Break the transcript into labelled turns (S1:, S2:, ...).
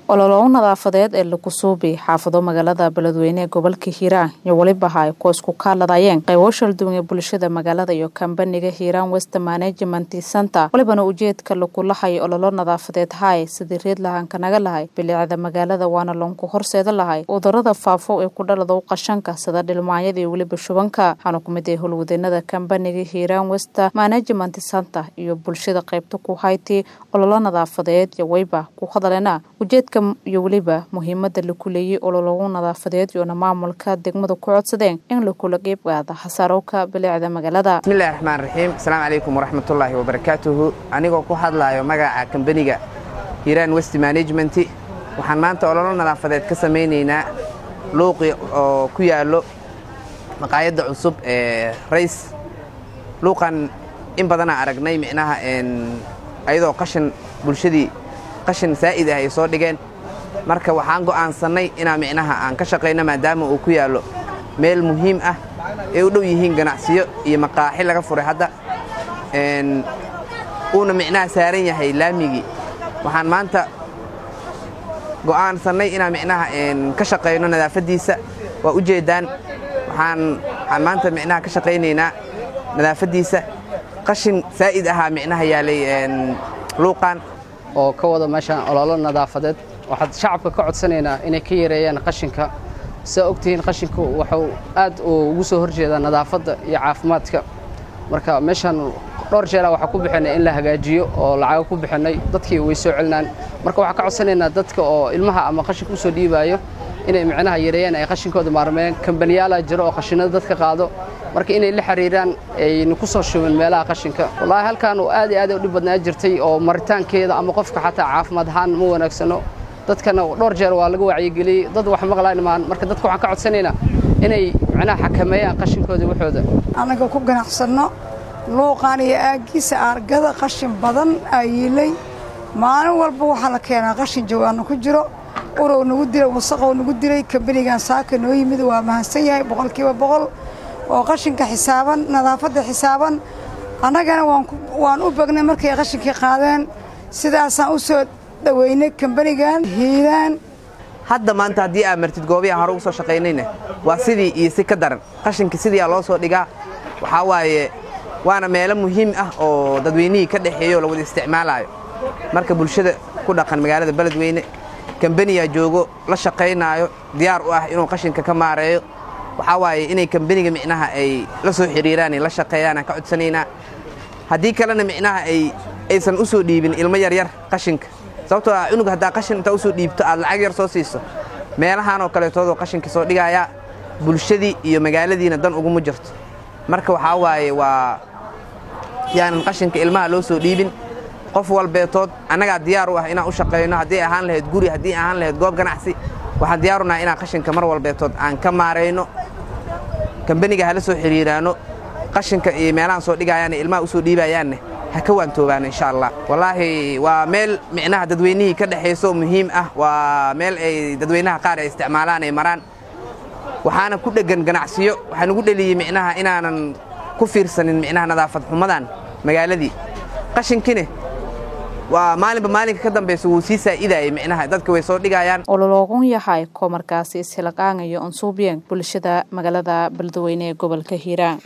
S1: ololo nadaafadeed ee lagu suubi xaafado magaalada beledweyne ee gobolka hiiraan iyo weliba ay kuwa isku kaaladayeen qaybo shalduwan ee bulshada magaalada iyo kambaniga hiiraan west management center walibana ujeedka lagula hayo ololo nadaafadeed hay sidii reed lahaanka naga lahay bilicda magaalada waana loonku horseeda lahay cudurada faafo ee ku dhalada u qashanka sida dhilmaanyada iyo weliba shubanka waxaana ku mid ah howlwadeenada kambaniga hiiraan west management center iyo bulshada qaybta ku hayti ololo nadaafadeed iyo wayba ku hadaleena ujeedka iyo weliba muhiimada laku leeyay olologu nadaafadeed iyoona maamulka degmada ku codsadeen in lakula qeybqaada hasaarowka bilicda magaalada
S2: bismillahi raxmaan raxiim asalaamu calaykum waraxmatullaahi wabarakaatuhu anigoo ku hadlaayo magaca kambaniga hiiraan west management waxaan maanta ololo nadaafadeed ka samaynaynaa luuqi oo ku yaallo maqaayadda cusub ee rays luuqan in badanaa aragnay micnaha ayadoo qashin bulshadii qashin saa'id ah ay soo dhigeen marka waxaan go'aansannay inaa micnaha aan ka shaqayno maadaama uu ku yaallo meel muhiim ah ay u dhow yihiin ganacsiyo iyo maqaaxi laga furay hadda uuna micnaha saaran yahay laamigii waxaan maanta go'aansannay inaan micnaha ka shaqayno nadaafaddiisa waa u jeeddaan waxaan maanta micnaha ka shaqaynaynaa nadaafaddiisa qashin saa'id ahaa micnaha yaalay luuqan
S3: oo ka wada meeshaan ololo nadaafadeed waxaad shacabka ka codsanaynaa inay ka yareeyaan qashinka sidaa ogtihiin qashinku wuxuu aad ugu soo horjeedaa nadaafadda iyo caafimaadka marka meeshaan dhowr jeera waxaa ku bixinay in la hagaajiyo oo lacago ku bixinay dadkii way soo celinaan marka waxaan ka codsanaynaa dadka oo ilmaha ama qashinka u soo dhiibaayo inay micnaha yareeyaan ay qashinkooda maarmeen kambaniyaalaa jiro oo qashinada dadka qaado marka inay la xiriiraan ayna ku soo shubin meelaha qashinka wallaahi halkan aad iyo aad u dhib badnaa jirtay oo maritaankeeda ama qofka xataa caafimaad ahaan ma wanaagsano dadkana dhowr jeer waa laga wacyigeliyey dad wax maqlaan maan marka dadka waxaan ka codsanaynaa inay micnaha xakameeyaan qashinkooda waxooda
S4: annaga ku ganacsanno luuqaan iyo aaggiisa aargada qashin badan aa yiilay maalin walba waxaa la keenaa qashin jawaano ku jiro urow nagu dilay wasaqow nagu dilay kambanigan saaka noo yimid waa mahadsan yahay boqolkiiba boqol oo qashinka xisaaban nadaafadda xisaaban annagana waan u bagnay markay qashinkii qaadeen sidaasaan u soo dhoweynay kambanigan hiiraan
S2: hadda maanta haddii aad martid goobiyaa hore ugu soo shaqaynayna waa sidii iyo si ka daran qashinka sidiiaa loo soo dhigaa waxaa waaye waana meelo muhiim ah oo dadweynihii ka dhexeeyo la wada isticmaalaayo marka bulshada ku dhaqan magaalada beledweyne kambaniyaa joogo la shaqaynaayo diyaar u ah inuu qashinka ka maareeyo waxaa waaye inay kambaniga micnaha ay la soo xiriiraan la shaqeeyaan aan ka codsanaynaa haddii kalena micnaha aysan u soo dhiibin ilmo yaryar qashinka sababtoo ah cunug haddaa qashin intaa usoo dhiibto aad lacag yar soo siiso meelahaanoo kaleetoodoo qashinka soo dhigayaa bulshadii iyo magaaladiina dan uguma jirto marka waxaa waaye waa yaanan qashinka ilmaha loo soo dhiibin qof walbeetood annagaa diyaar u ah inaan u shaqayno haddii ahaan lahayd guri haddii ahaan lahayd goob ganacsi waxaan diyaarunaha inaan qashinka mar walbeetood aan ka maarayno kambaniga hala soo xiriiraano qashinka iyo meelahaan soo dhigayaanne ilmaha u soo dhiibayaanne ha ka waantoobaano insha allah wallaahi waa meel micnaha dadweynihii ka dhexayso muhiim ah waa meel ay dadweynaha qaar ay isticmaalaan ay maraan waxaana ku dheggan ganacsiyo waxaa nugu dheliyey micnaha inaanan ku fiirsanin micnaha nadaafad xumadan magaaladii qashinkine waa maalinba maalinka ka dambaysa wuu sii saa'idaayay micnaha dadka way soo dhigayaan
S1: ololoogun yahay koo markaasi ishilaqaangayo onsuubiyeen bulshada magaalada beledweyne ee gobolka hiiraan